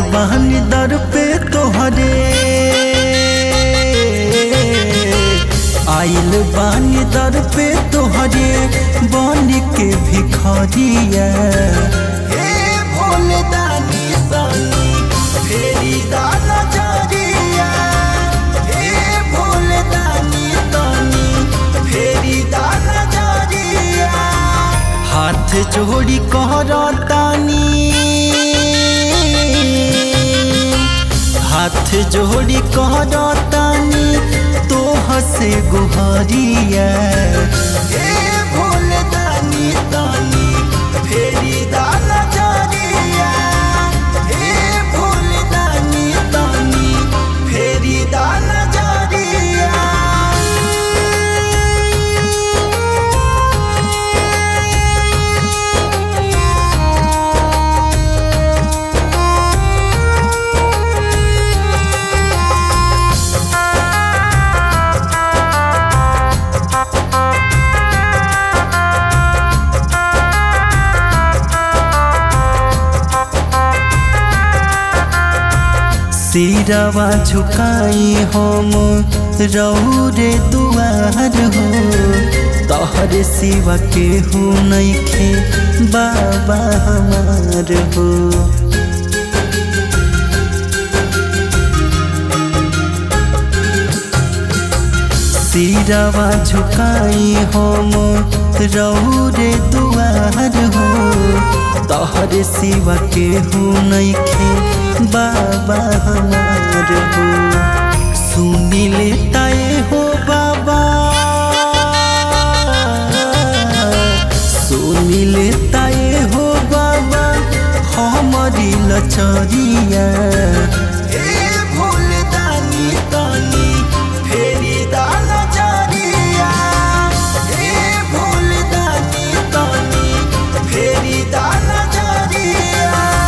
बहनी दर पे तोहरे आइल बानी दर पे तोहरे बन के भिखरिया हे भोले दानी दानी फेरी दाना जारिया हे भोले दानी दानी फेरी दाना जारिया हाथ जोड़ी कहरतानी हाथ जोड़ी कहरतानी तो हसे गुहारिया हे भोले दानी दानी फेरी दाना जारिया हे भोले दानी दानी फेरी दाना जारिया सिरवा झुकाई हम रौरे दुआर हो तोहरे सिवा के हो नइखे बाबा हमार हो सिरवा झुकाई हम रौरे दुआर हो तोहरे सिवा के हो नइखे बाबा हमार हो सुनी लेताए हो बाबा सुनी लेताए हो बाबा हमारी लचरिया हे भोले दानी दानी फेरी दाना जारिया हे भोले दानी दानी फेरी दाना जारिया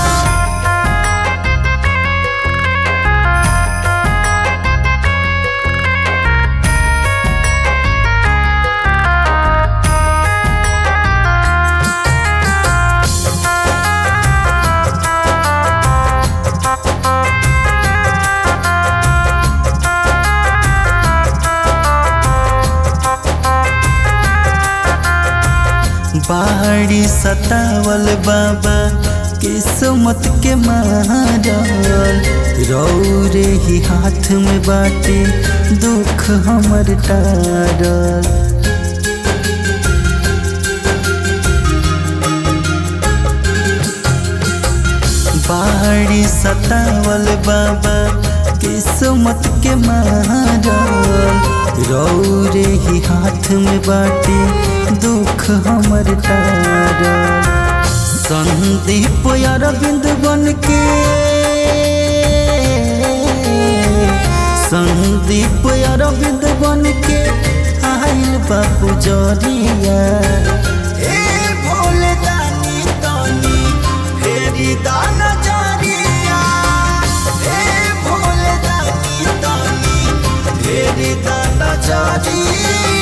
बाड़ी सतावल बाबा किस्मत के मारल रौरे ही हाथ में बाटे दुख हमर टारल बाड़ी सतावल बाबा किस्मत के मारल रौरे ही हाथ में बाटे दुख हमर टारल संदीप अरविंद बन के संदीप अरविंद बन के आइल बापू जरिया हे भोले दानी दानी फेरी दाना जारिया हे भोले दानी दानी फेरी दाना जारिया